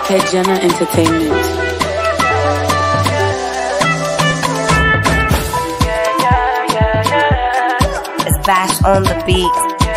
Tejana Entertainment. It's Bash on the beat.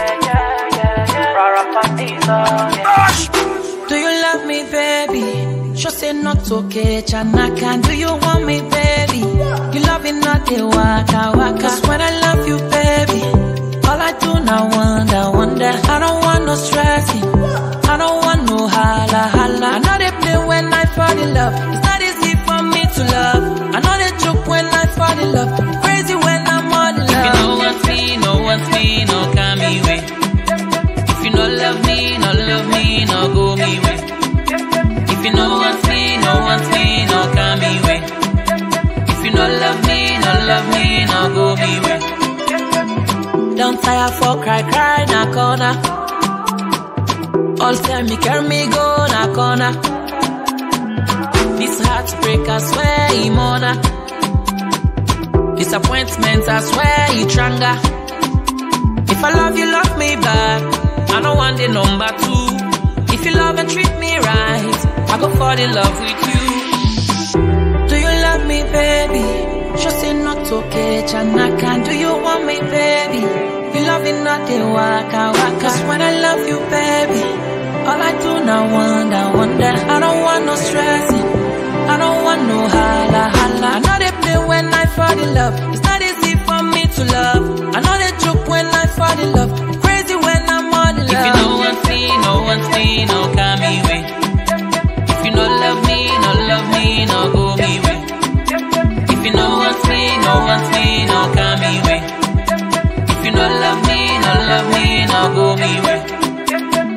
Do you love me, baby? Just say not okay, Chanaka. Do you want me, baby? You love me, not the waka waka. Cause when I love you, baby, all I do now wonder, wonder. I don't want no stressing. I don't want no holla holla. I know they play when I fall in love. It's not easy for me to love. I know they joke when I fall in love. Crazy when I'm all in love. If you know what's me, know what's me, no come me way. If you no love me, no love me, no go me way. If you know what's me, know what's me, no come me way. If you no love me, no love me, no go me way. Don't tire for cry, cry, na corner. All time me carry me go na corner. This heartbreak, I swear, he mona. Disappointment, I swear, he tranga. If I love you, love me back. I don't want the number two. If you love and treat me right, I go fall in love with you. Do you love me, baby? Just say not okay, Chanaka. Do you want me, baby? You love me, not the waka waka. Cause when I love you, baby, all I do now wonder, wonder. I don't want no stressing. I don't want no holla holla. I know they play when I fall in love. It's not easy for me to love. I know they joke when I fall in love. Crazy when I'm all in love. If you know what's me, know what's me, no come me way. If you no love me, no love me, no go me way. If you know what's me, know what's me, no come me way. If you no love me, no love me, no go me way.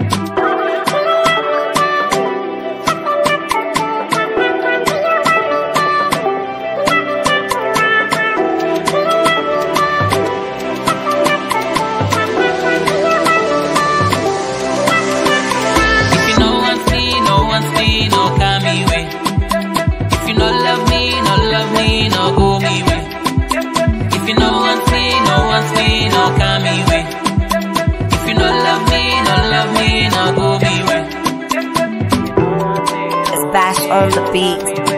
If you know what's me, know what's me, no come me way. If you no love me, no love me, no go me way. If you know what's me, know what's me, no come me way. If you no love me, no love me, no go me way. It's Bash on the beat.